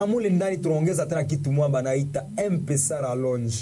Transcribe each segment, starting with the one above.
mule ndani tunaongeza tena kitu mwa banaita mpesa rallonge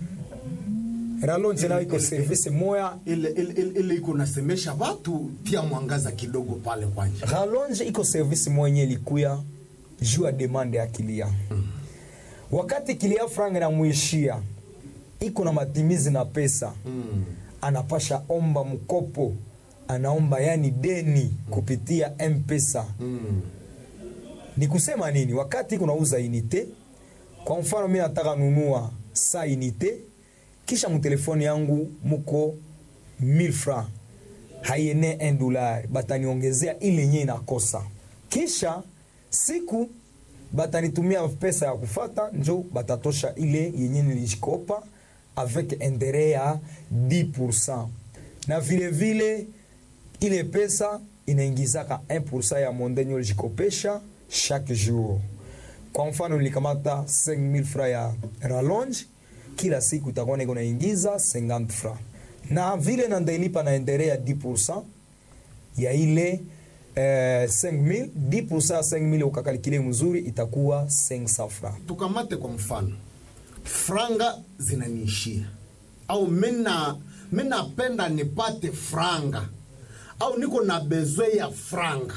rallonge nayo iko service moya ile ile ile- ile iko nasemesha watu tia mwangaza kidogo pale kwanja rallonge iko service mwenye likuya juu ya demande ya kilia wakati kilia franga namwishia iko na matimizi na pesa mm. anapasha omba mkopo anaomba yani deni kupitia mpesa mm. ni kusema nini wakati kunauza inite kwa mfano mi nataka nunua sa inite kisha mtelefoni yangu muko 1000 franc haiene 1 dollar bataniongezea ile yenye inakosa kisha siku batanitumia pesa ya kufata njo batatosha ile yenye nilishikopa avec interet ya 10 na vile vile ile pesa inaingizaka 1% ya mondenyo ulijikopesha chaque jour kwa mfano nilikamata 5000 fra ya rallonge kila siku itakuwa niko naingiza 50 fra na vile na ndailipa na endere ya 10% ya ile eh, 5000 10% ya 5000 ukakalikile mzuri itakuwa 500 fra tukamate kwa mfano franga zinaniishia au mina minapenda nipate franga au niko na bezwe ya franga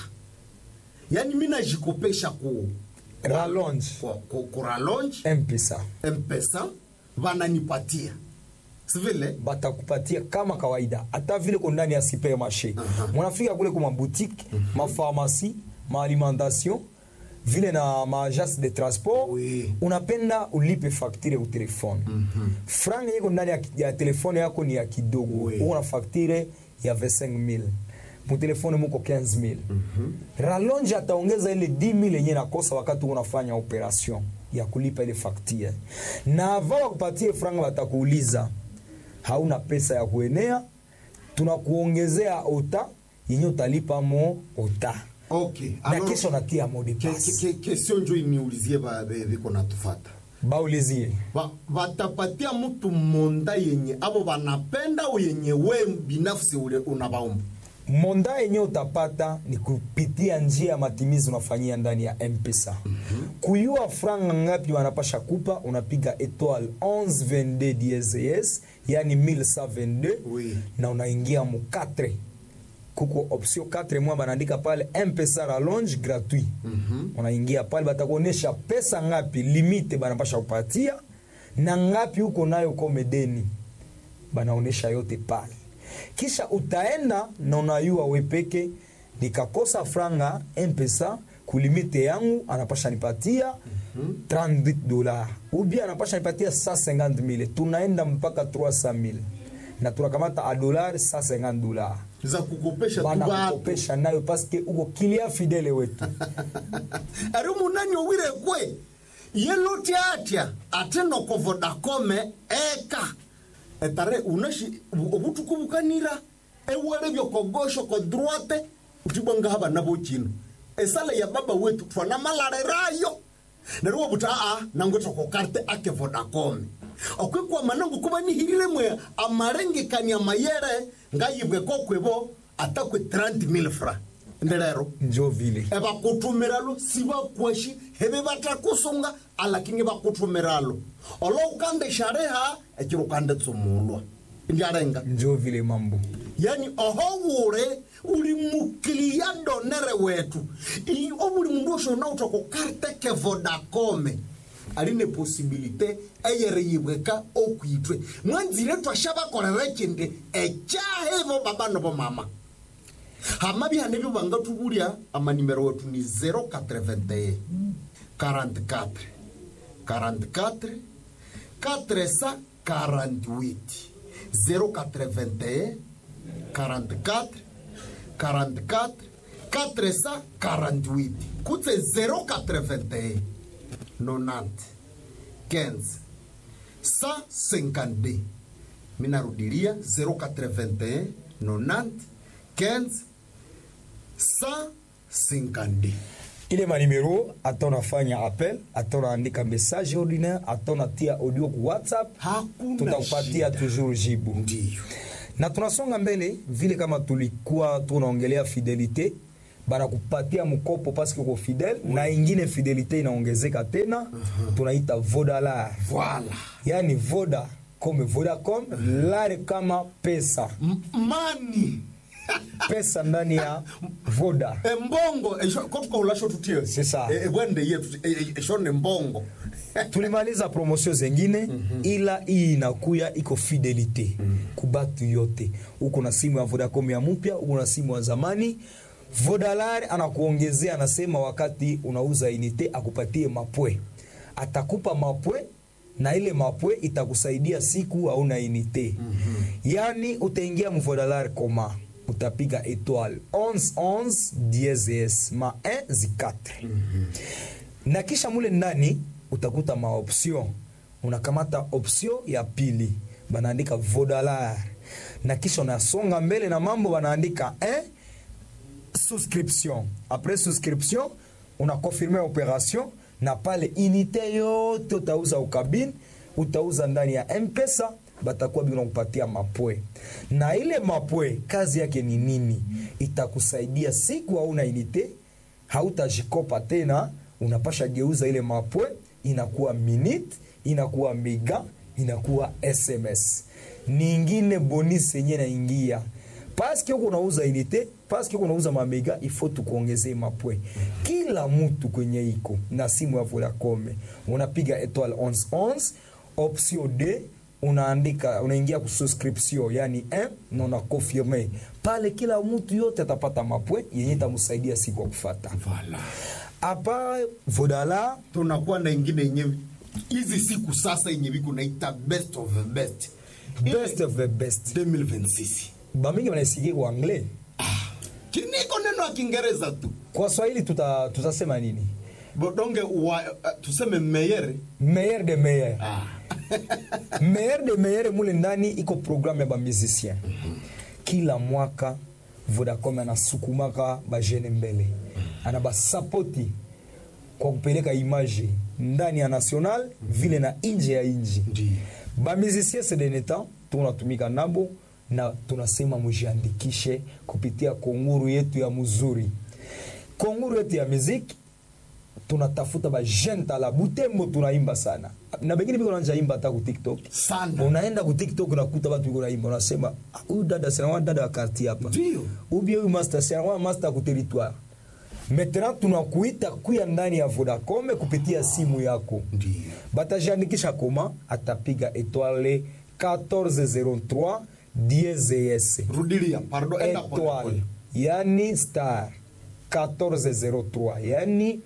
yaani minajikopesha ku rallonge ku, ku, ku rallonge mpesa mpesa vananipatia sivile batakupatia kama kawaida hata vile ko ndani ya supermarché Aha. mwanafika kule kuma boutique mapharmacie maalimentation vile na maagence de transport Oui. unapenda ulipe facture u telefone franga yeko ndani ya, ya telefone yako ni ya kidogo Oui. uko na facture ya 25000 mutelefone muko 15000 rallonge ataongeza ile 10000 yenye nakosa wakati unafanya operation ya kulipa ile facture na ava wakupatie franga watakuuliza hauna pesa ya kuenea tunakuongezea ota yenye utalipa mo ota okay na alors, kesho natia mo de ke- passe ke- ke- kestion njo iniulizie ba- be- biko natufata baulizie Ba- watapatia mtu monda yenye abo banapenda au yenye we binafsi ule unabaomba monda yenye utapata ni kupitia njia ya matimizi unafanyia ndani ya mpesa kuyua franga ngapi wanapasha kupa unapiga etoile 1122 DSS yani 1122 Oui. na unaingia mu 4 kuko option 4 mwa banaandika pale mpesa rallonge gratuit unaingia pale batakuonesha pesa ngapi limite banapasha kupatia na ngapi huko nayo komedeni banaonesha yote pale kisha utaenda na unayua wepeke nikakosa franga mpesa kulimite yangu anapasha nipatia 38 dola ubia anapasha nipatia 150 mille tunaenda mpaka 300 mille na tunakamata a dolari 150 dola za kukopesha tu bana batu kukopesha nayo paske uko kilia fidele wetu ari munani owire kwe yeloti atya ate noko vodakome eka etare unashi obutuku bukanira ewere byokogosho ko droite utibwanga haba nabo chino esala ya baba wetu twana malarerayo nerwo buta a nango toko karte ake vodakome okwekwa manango kuba nihirire mwe amarengekania mayere ngayibwe kokwebo atakwe 30000 francs ndelero njo vile ebakutumiralo sibakwashi hebe batakusunga alakingi bakutumiralo olo ukande shareha ekiri ukande tsumulwa ndyarenga njo vile mambo yani oho wure uli mukilia donere wetu I- obuli mundu oshona utoko karte ke vodakome aline posibilite eyere yibweka okwitwe mwanzire twashabakorera kindi ekyahevo baba nobo mama hama bihane byo banga tubulia amanimero wetu ni 081 44 44 448 081 44 44 448 kutse 081 90 15 152 minarudilia 081 90 15 152 ile manimero ata unafanya appel ata unaandika message ordinaire ata unatia audio ku whatsapp Hakuna tutakupatia shida. toujours jibu ndiyo na tunasonga mbele vile kama tulikuwa tunaongelea fidelite banakupatia mkopo paske uko fidel na ingine fidelite inaongezeka tena tunaita vodalar Voilà. yani voda kome vodacom lare kama pesa M- mani pesa ndani ya voda embongo esho- kotuka ulasho tutie C'est ça. E- ebwende yetu e- e- eshone mbongo tulimaliza promosio zengine ila hii inakuya iko fidelite kubatu yote uko na simu ya vodacom ya mpya uko na simu ya zamani vodalar anakuongezea anasema wakati unauza inite akupatie mapwe atakupa mapwe na ile mapwe itakusaidia siku hauna inite yani utaingia mvodalar koma utapiga etoile 11 dieses ma 1 zikatre na kisha mule ndani utakuta maoption unakamata option ya pili banaandika vodalar na kisha unasonga mbele na mambo banaandika eh, souscription après souscription unakonfirme operation na pale inite yote utauza ukabini utauza ndani ya mpesa batakuwa biko nakupatia mapwe na ile mapwe kazi yake ni nini itakusaidia siku hauna inite hautajikopa tena unapasha geuza ile mapwe inakuwa minute inakuwa mega inakuwa sms ningine bonus yenye naingia paske huko unauza inite paske huko unauza mamega ifo tukuongezee mapwe kila mtu kwenye iko na simu ya vodacom unapiga etoile 11 option d unaandika unaingia ku subscription yani 1 na una confirme pale kila mtu yote atapata mapwe yenye itamsaidia siku ya kufata Voilà. apa vodala tunakuwa na ingine yenye hizi siku sasa yenye viku naita best of the best best of the best 2026 bamingi wanaisikia kwa anglais kiniko neno ya kiingereza tu kwa swahili tuta, tutasema nini bodonge wa, uh, tuseme meyere meilleur de meilleur ah. meilleur de meilleur mule ndani iko programme ya bamusicien kila mwaka vodacom anasukumaka bajene mbele ana basapoti kwa kupeleka image ndani ya national vile na nje ya nji Ndiyo. bamusicien sedeneta tunatumika nabo na tunasema mujiandikishe kupitia konguru yetu ya muzuri konguru yetu ya muziki tunatafuta bajene tala butembo tunaimba sana na bengine biko nanja imba hata ku tiktok Sana. unaenda ku tiktok unakuta batu biko naimba unasema "Ah, huyu dada sinawa dada wa karti hapa Ndio. ubie huyu master sinawa master ku territoire maintenant tunakuita kuya ndani ya vodacom kupitia simu yako Ndio. batajiandikisha koma atapiga etoile 1403 dieses rudilia pardon enda pole étoile pole yani star 1403 yani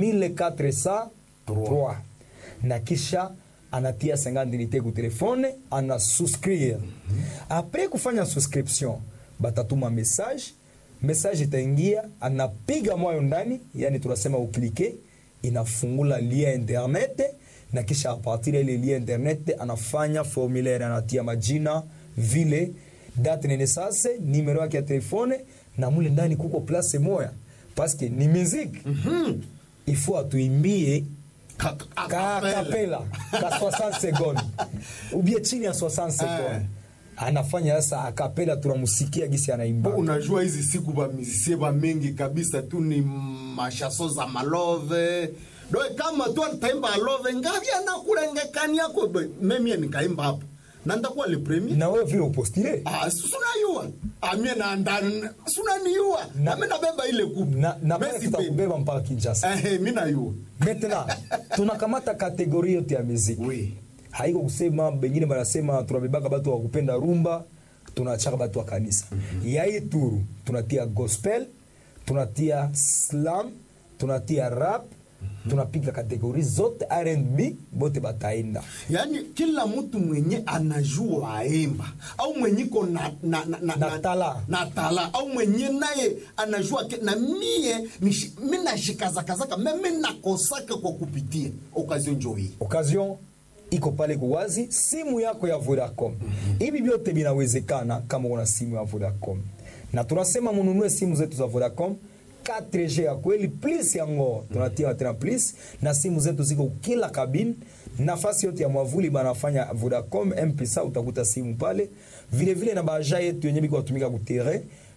1403 na kisha anatia 50 unité ku telefone ana souscrire apres kufanya souscription batatuma message message itaingia anapiga mwayo ndani yani tunasema uklike inafungula lien internet na kisha apartir ya ile lien internet anafanya formulaire anatia majina vile date nene sase numero yake ya telefone na mule ndani kuko place moya paske ni muziki ifo atuimbie Ka- ka acapella. kapela ka 60 seconde ubie chini ya 60 seconde anafanya sasa akapela tunamusikia gisi anaimba Bo, unajua hizi siku bamizisie bamingi kabisa tu ni mashaso za malove doe kama tu ataimba alove ngavi anakulengekani yako Be, memie nikaimba hapo na ndakuwa le premier na wewe vile upostile Ah, si- sunayua amie naanda sunaniua Na- nami nabeba ile kupu na, na pale Messi pe. tutakubeba mpaka Kinshasa Ehe, mi nayua maintenant tunakamata kategori yote ya muziki Oui. haiko kusema bengine banasema tunabebaka batu wa kupenda rumba tunachaka batu wa kanisa ya hii turu tunatia gospel tunatia slam tunatia rap tunapiga kategori zote rnb bote bataenda yaani kila mtu mwenye anajua aimba au mwenye ko na, na, na, na, Na tala. na tala au mwenye naye anajua ke, na mie nishi- mi nashikazakazaka me mi nakosaka kwa kupitia okazio njo hii occasion iko pale kuwazi simu yako ya vodacom hivi vyote vinawezekana kama una simu ya vodacom na tunasema mununue simu zetu za vodacom 4g ya kweli plus yango tunatia tena plus na simu zetu ziko kila kabine nafasi yote ya mwavuli banafanya vodacom mpesa utakuta simu pale vile vile na baja yetu yenye biko watumika kutere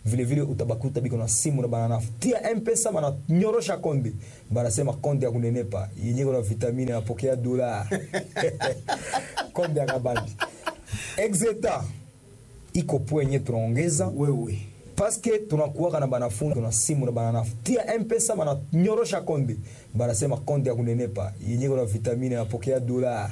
vilevile utabakuta biko na simu na bananafutia mpesa bananyorosha konde banasema konde ya kunenepa yenye kuna vitamini napokea dola konde ya kabambi exeta iko pwenye tunaongeza wewe paske tunakuwaka na banafunzi na simu na bananafutia mpesa bananyorosha konde banasema konde ya kunenepa yenye kuna vitamini napokea dola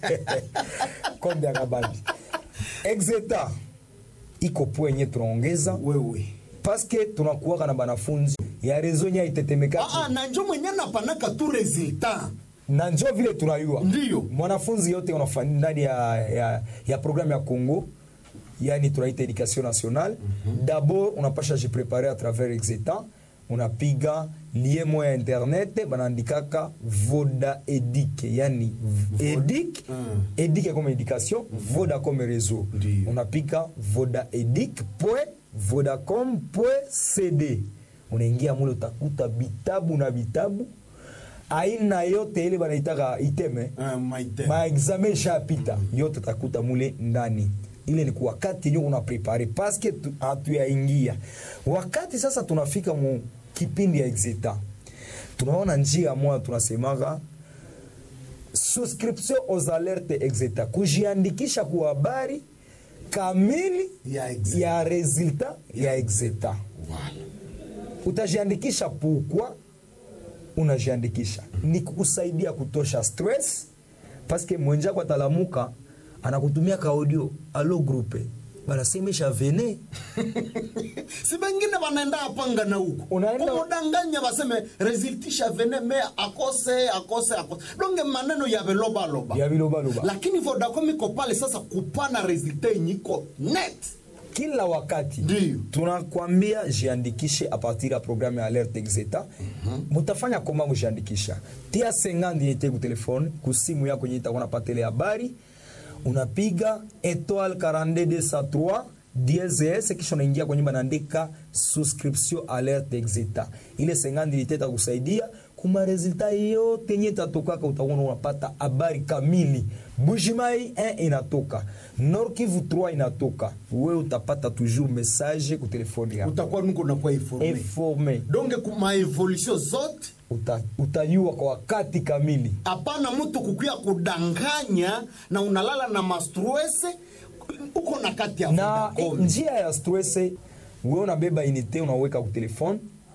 konde ya kabambi exeta iko pwenye tunaongeza wewe paske tunakuwaka na banafunzi ya rezo nya itetemeka Ah, ah, na njo mwenye napanaka tu resultat na njo vile tunayua Ndiyo. mwanafunzi yote unafanya ndani ya, ya, ya programme ya congo yani tunaita education nationale d'abord unapasha jiprepare à travers exetan unapiga lie moya ya internet banaandikaka voda edic yani edic Mm. edic comme éducation voda comme réseau Ndiyo. unapiga voda edic point vodacom point cd unaingia mule utakuta vitabu na vitabu aina yote ile banaitaka iteme Ah, maite maexame ishapita yote takuta mule ndani ile ni wakati yenye una prepare paske tu- hatuyaingia wakati sasa tunafika mu kipindi ya exeta tunaona njia moja tunasemaga subscription aux alertes exeta kujiandikisha kwa habari kamili Ya Exeta. ya resultat ya exeta Voilà. utajiandikisha pukwa unajiandikisha ni kukusaidia kutosha stress paske mwenjako atalamuka anakutumia ka audio alo grupe banasemesha vene si bengine banaenda apanga na huko Unaenda- kumudanganya baseme resultisha vene me akose akose akose donge maneno ya velobaloba ya bilobaloba lakini vodacom iko pale sasa kupana resultat yenye iko net kila wakati Ndiyo. tunakwambia jiandikishe a partir ya programme ya alerte exeta mutafanya koma mujiandikisha tia 50 yete ku telefone ku simu yako yenye itakuwa napatele habari unapiga etoile 42203 DSS kisha unaingia kwenye banaandika subscription alerte exeta ile 50 yete itakusaidia kuma resulta yote yenye itatokaka utakuwa unapata habari kamili Bujimai 1 inatoka Nord Kivu 3 inatoka wewe utapata toujours message ku telefone yako utakuwa nuko nakuwa informe informe donge kuma evolution zote Uta, utajua kwa wakati kamili hapana mtu kukuya kudanganya na unalala na mastrese uko na kati ya na eh, Vodacom. njia ya stress wewe unabeba inite unaweka ku telefone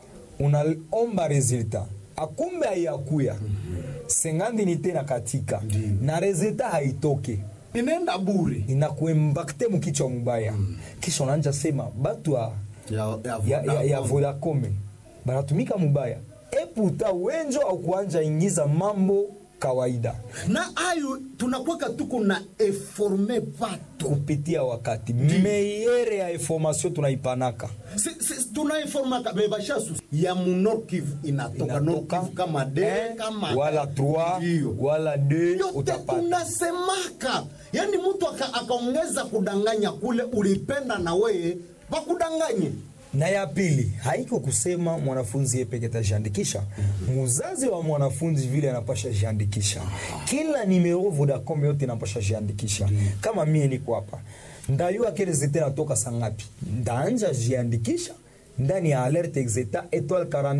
unaomba resultat akumbe haiyakuya sengandi inite na katika na resultat haitoke inaenda bure inakuembakte mukichwa mubaya kisha unaanja sema batu ya, ya, ya, ya, ya Vodacom. vodacom banatumika mubaya eputa wenjo au kuanja ingiza mambo kawaida na ayo tunakwaka tuko na eforme vatu kupitia wakati meyere ya information tunaipanaka Si- si- tunaiformaka bebashasu ya munor kivu inatoka nord inatoka kivu kama de un, kama wala 3 Ndiyo. wala 2 yote utapata tunasemaka yani mtu aka- akaongeza kudanganya kule ulipenda na weye bakudanganye na ya pili haiko kusema mwanafunzi yepeke tajiandikisha muzazi wa mwanafunzi vile anapasha jiandikisha kila nimero vodacom yote inapasha jiandikisha kama mie niko hapa ndayua kele zete natoka sangapi ndaanja jiandikisha ndani ya alerte exeta etoile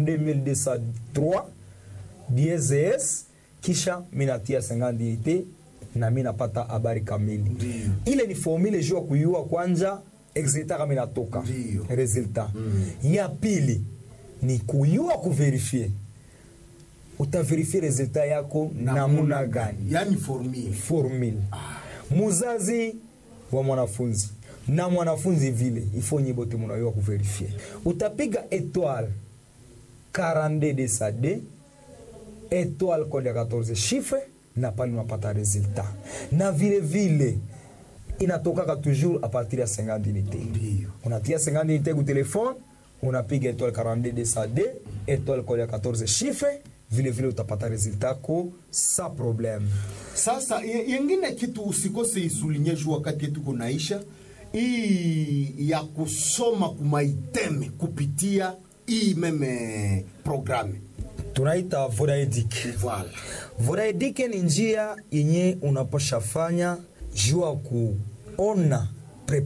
42203 DSS kisha minatia 50 unité na mi napata habari kamili ile ni formule juu ya kuyua kwanja exeta kama inatoka Ndiyo. resultat ya pili ni kuyua kuverifie utaverifie resultat yako namuna gani yani formie formule muzazi wa mwanafunzi na mwanafunzi vile ifo nyi bote munayua kuverifie utapiga etoile 42 de sa d etoile kode ya 14 chiffre na pale unapata resultat na vile vile inatokaka toujours a partir ya 50 unité Ndiyo. unatia 50 unité ku telefone unapiga etoile 42 de sa d etoile kode ya 14 chiffre vile vile utapata resultat ko sa problème sasa ye- yengine kitu usikose isulinye juu wakati yetu kunaisha hii ya kusoma kumaiteme kupitia hii meme programe tunaita vodaedic voilà vodaedic ni njia yenye unaposha fanya juu ya kuona